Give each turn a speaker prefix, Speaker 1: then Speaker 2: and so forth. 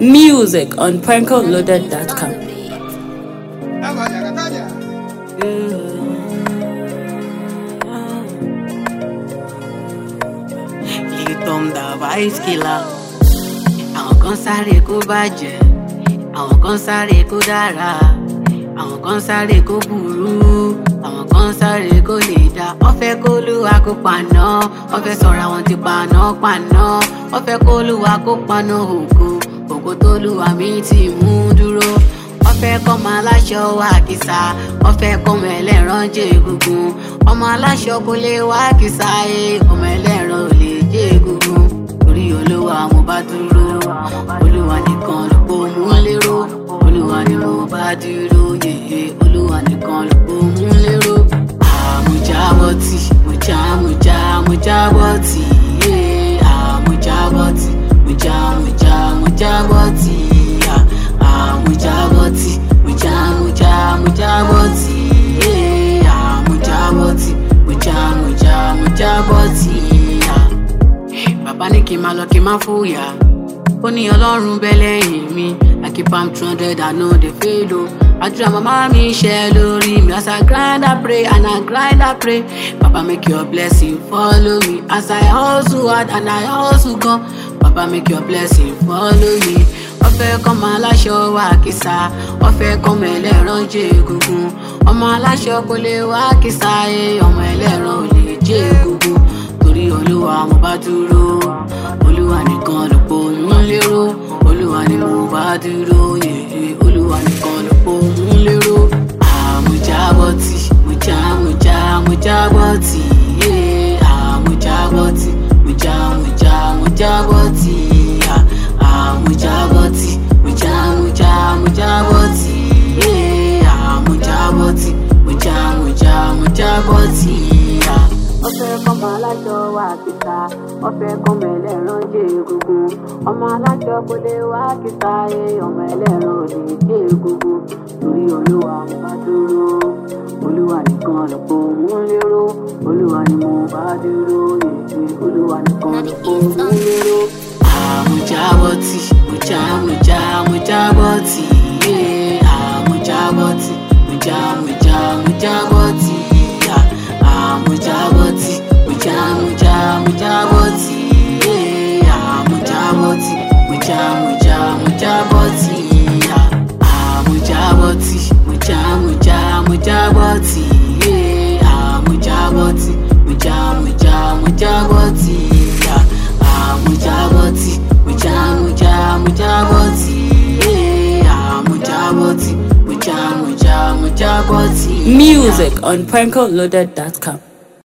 Speaker 1: Music on prankoloaded.com.
Speaker 2: Litom da vice killer. Àwọn kan sáré kó bàjẹ́, àwọn kan sáré kó dára, àwọn kan sáré kó burú, àwọn kan sáré kó lè dá. Wọ́n fẹ́ kó lúwa kó paná, wọ́n fẹ́ sọ̀rọ̀ àwọn ti paná paná, wọ́n fẹ́ kó lúwa kó paná ògo, ògo tó lúwa mi ti mú dúró. Wọ́n fẹ́ kọ́ ọmọ aláṣọ wá kìsà, wọ́n fẹ́ kọ́ ọmọ ẹlẹ́ran jẹ́ egungun. Ọmọ aláṣọ kò lè wá kìsà, ẹ̀ ọmọ ẹlẹ́ran ò lè jẹ́ egungun. Torí olúwa mo bá dúró, olúwa nìkan ló pọ̀ mú lérò. Olúwa ni mo bá dúró, yèyé olúwa nìkan ló pọ̀ mú lérò. Àmújábọ̀tì, mùjá mùjá mùjábọ̀tì, yé àmújábọ̀tì, mùjá mùjá mùjábọ̀tì, à, àmújábọ̀tì, mùjá mùjá mùjábọ̀tì, yé àmújábọ̀tì, mùjá mùjá mùjábọ̀tì, à bàbá ní kí n máa lọ kí n má fòyà ó ní ọlọ́run bẹ́ lẹ́yìn mi i keep am two hundred i no dey fail o àdúrà màmá mi ṣe lórí mi as i grind i pray and i grind i pray baba make your blessing follow me as i hustle hard and i hustle gan baba make your blessing follow me wọ́n fẹ́ kọ́ ọmọ aláṣọ wá kìsà wọ́n fẹ́ kọ́ ọmọ ẹlẹ́ran jẹ́ egungun ọmọ aláṣọ kò lè wá kìsà ẹ̀ ọmọ ẹlẹ́ran ò lè jẹ́ egungun torí olúwa mo bá dúró olúwa nìkan ló pọ̀ mú lérò olúwa ni mo bá dúró yèyé olúwa nìkan ló pọ̀ mú lérò àmújábọ̀tì mùjá mùjá mùjábọ̀tì yé àmújábọ̀tì mùjá mùjá mùjábọ̀tì à, àmújábọ̀tì mùjá mùjá mùjábọ̀tì yé àmújábọ̀tì mùjá mùjá mùjábọ̀tì à wọ́n fẹ́ kọ́mọ aláṣọ wá kíta wọ́n fẹ́ kọ́mọ ẹlẹ́ran jẹ́ egungun ọmọ aláṣọ kò lè wá kíta ẹ ọmọ ẹlẹ́ran ò lè jẹ́ egungun torí olúwa mo bá dúró olúwa nìkan lọ́pọ̀ mú lérò olúwa ni mo bá dúró èdè olúwa nìkan lọ́pọ̀ mú lérò. àmújábọ̀tì mùjá mùjá mùjábọ̀tì yé àmújábọ̀tì mùjá mùjá mùjábọ̀tì yá àmújábọ̀tì mùjá mùjá mùjábọ̀tì yé àmújábọ̀tì mùjá mùjá mùjábọ̀tì yá àmújábọ̀tì mùjá mùjá mùjábọ̀tì yé àmújábọ̀tì mùjá mùjá mùjábọ̀tì yá àmújábọ̀tì mùjá mùjá mùjábọ̀tì yé àmújábọ̀tì mùjá mùjá mùjábọ̀tì.
Speaker 1: Music on prankoloaded.com.